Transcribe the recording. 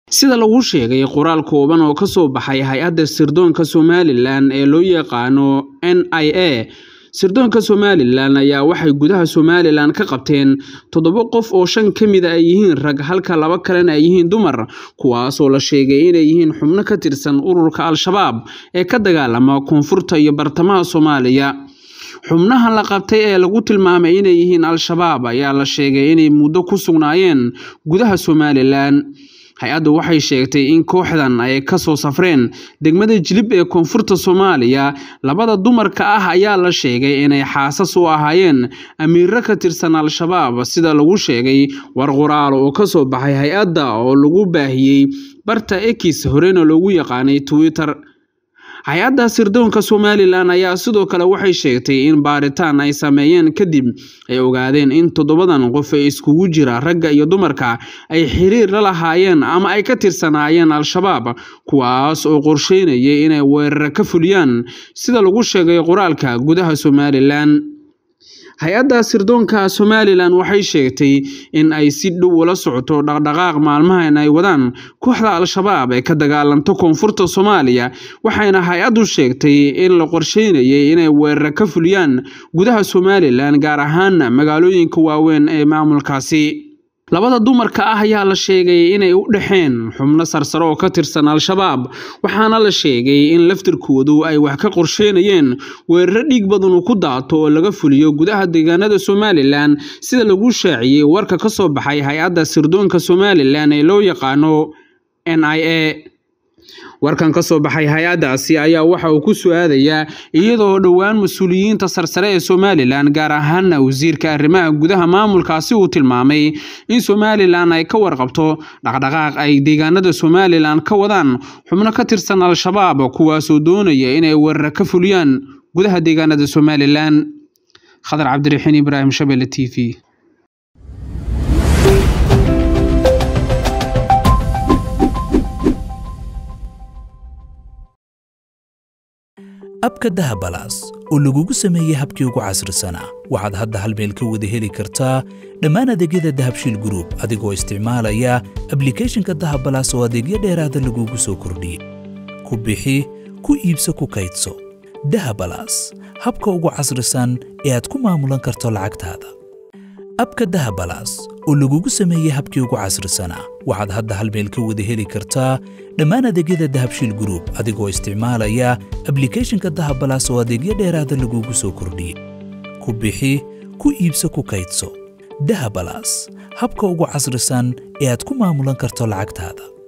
sida lagu sheegay qoraal kooban oo kasoo baxay hay-adda sirdoonka somalilan ee loo yaqaano n i a sirdoonka somalilan ayaa waxay gudaha somalilan ka qabteen toddoba qof oo shan ka mida ay yihiin rag halka laba kalena ay yihiin dumar kuwaasoo la sheegay inay yihiin xubno ka tirsan ururka al-shabaab ee ka dagaalama koonfurta iyo bartamaha soomaaliya xubnahan la qabtay ee lagu tilmaamay inay yihiin al-shabaab ayaa la sheegay inay muddo ku sugnaayeen gudaha somalilan hay-addu waxay sheegtay in kooxdan ay kasoo safreen degmada jilib ee koonfurta soomaaliya labada dumarka ah ayaa la sheegay inay xaasas u ahaayeen amiiro ka tirsan al-shabaab sida lagu sheegay war qoraal oo kasoo baxay hay-adda oo lagu baahiyey barta ekis horena loogu yaqaanay twitter hay-adda sirdoonka somalilan ayaa sidoo kale waxay sheegtay in baaritaan ay sameeyeen kadib ay ogaadeen in toddobadan qof ee iskugu jira ragga iyo dumarka ay xiriir la lahaayeen ama ay ka tirsanaayeen al-shabaab kuwaas oo qorsheynayay inay weeraro ka fuliyaan sida lagu sheegay qoraalka gudaha somalilan hay-adda sirdoonka somalilan waxay sheegtay in ay si dhow ula socoto dhaqdhaqaaq maalmahan ay wadaan kooxda al-shabaab ee ka dagaalanta koonfurta soomaaliya waxayna hay-addu sheegtay in la qorsheynayay inay weeraro ka fuliyaan gudaha somalilan gaar ahaan magaalooyinka waaweyn ee maamulkaasi labada dumarka ah ayaa la sheegay inay u dhexeen xubno sarsare oo ka tirsan al-shabaab waxaana la sheegay in laftirkoodu ay wax ka qorsheynayeen weeraro dhiig badanu ku daato oo laga fuliyo gudaha deegaanada somalilan sida lagu shaaciyey warka ka soo baxay hay-adda sirdoonka somalilan ee loo yaqaano n i a warkan ka soo baxay hay-addaasi ayaa waxa uu ku su-aadayaa iyadoo dhowaan mas-uuliyiinta sarsare ee somalilan gaar ahaana wasiirka arrimaha gudaha maamulkaasi uu tilmaamay in somalilan ay ka warqabto dhaqdhaqaaq ay deegaanada somalilan ka wadaan xubno ka tirsan al-shabaab kuwaasoo doonaya inay weeraro ka fuliyaan gudaha deegaanada somalilan khadar cabdiraxiin ibraahim shabele t v abka dahabalaas oo lagugu sameeyey habkii ugu casrisanaa waxaad hadda hal meel ka wada heli kartaa dhammaan adeegyada dahabshiil gruub adigoo isticmaalaya ablikeeshinka dahabalaas oo adeegyo dheeraada lagugu soo kordhiyey ku bixi ku iibso ku kaydso dahabalaas habka ugu casrisan ee aad ku maamulan karto lacagtaada abka dahabalaas oo lagugu sameeyey habkii ugu casrisanaa waxaad hadda hal meel ka wada heli kartaa dhammaan adeegyada dahabshiil gruub adigoo isticmaalaya ablikeeshinka dahabalaas oo adeegyo dheeraada lagugu soo kordhiyey ku bixi ku iibso ku kaydso dahabalaas habka ugu casrisan ee aad ku maamulan karto lacagtaada